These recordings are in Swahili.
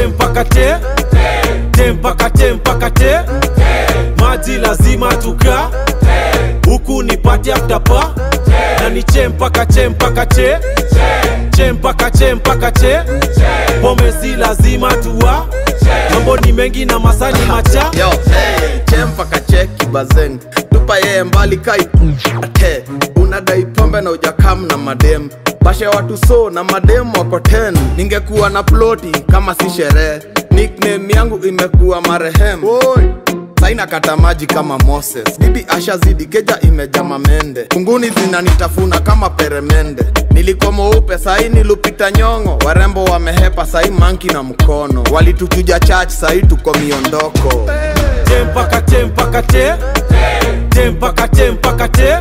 te mpaka te te mpaka te mpaka te maji lazima tuka huku ni pati after pa na ni che mpaka che mpaka che che mpaka che mpaka che pombe si lazima tuwa mambo ni mengi na masani macha yo hey, chempa kacheki bazeng tupa yeye mbali kai ate unadai pombe na ujakam na madem bashe watu so na madem wako 10 ningekuwa na ploti kama si sherehe nickname yangu imekuwa marehem Oi. saina kata maji kama moses bibi ashazidi keja imeja mamende kunguni zinanitafuna kama peremende nilikuwa mweupe sahi nilupita nyongo warembo wamehepa sahi manki na mkono walituchuja chach sahi tuko miondoko te mpaka te mpaka te te mpaka te mpaka te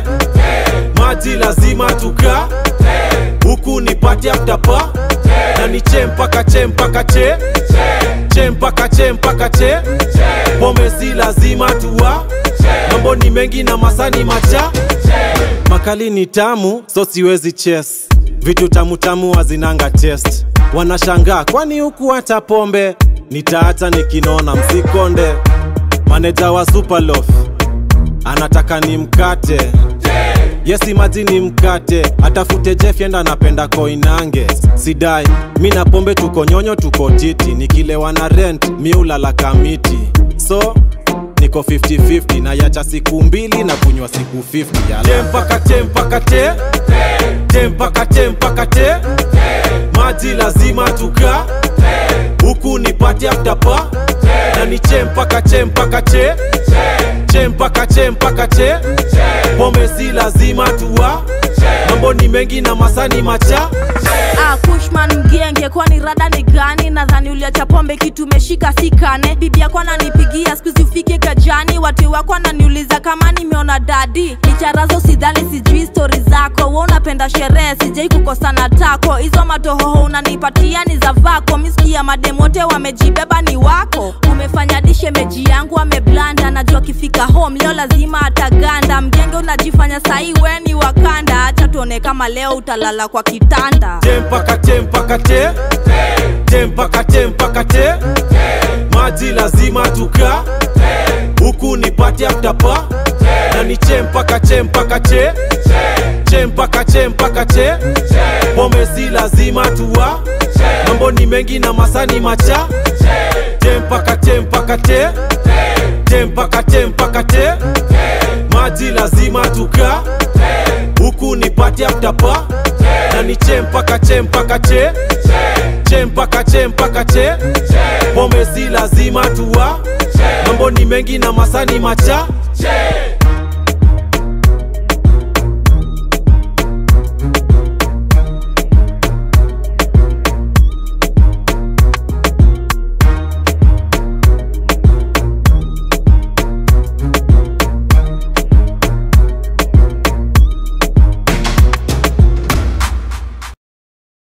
maji lazima tuka huku ni pati after pa na ni che mpaka che mpaka che che mpaka che mpaka che pombe si lazima tuwa mambo ni mengi na masani macha makali ni tamu so siwezi ches vitu tamu tamu hazinanga test wanashangaa kwani huku hata pombe nitaacha nikinona msikonde maneja wa superlof anataka ni mkate yesi maji ni mkate atafute jefyenda anapenda koinange sidai mi na pombe tuko nyonyo tuko titi nikilewa na rent miulala kamiti so niko 50-50 na yacha siku mbili na kunywa siku 50 te mpaka te mpaka te te mpaka te mpaka te maji lazima tuka huku ni pati after pa na ni che mpaka che mpaka che che mpaka che mpaka che pombe si lazima tuwa mambo ni mengi na masani macha Ah, Kushman mgenge, kwani rada ni gani? Nadhani uliacha pombe kitu umeshika sikane. Bibi yako ananipigia siku hizi ufike kajani, watu wako ananiuliza kama nimeona dadi. Licharazo sidhani sijui stori zako, we unapenda sherehe, sijai kukosana tako. Hizo matohoho unanipatia ni za vako, misikia madem wote wamejibeba ni wako. Umefanya dishe meji yangu ameblanda, najua akifika home leo lazima ataganda. Mgenge unajifanya sahi we ni wakanda, acha tuone kama leo utalala kwa kitanda. te mpaka te mpaka te te mpaka te mpaka te maji lazima tuka huku ni pati after pa na ni che mpaka che mpaka che che mpaka che mpaka che pombe si lazima tuwa mambo ni mengi na masani macha te mpaka te mpaka te te mpaka te mpaka te maji lazima tuka huku ni pati after pa na ni che mpaka che mpaka che che mpaka che mpaka che pombe si lazima tuwa mambo ni mengi na masani macha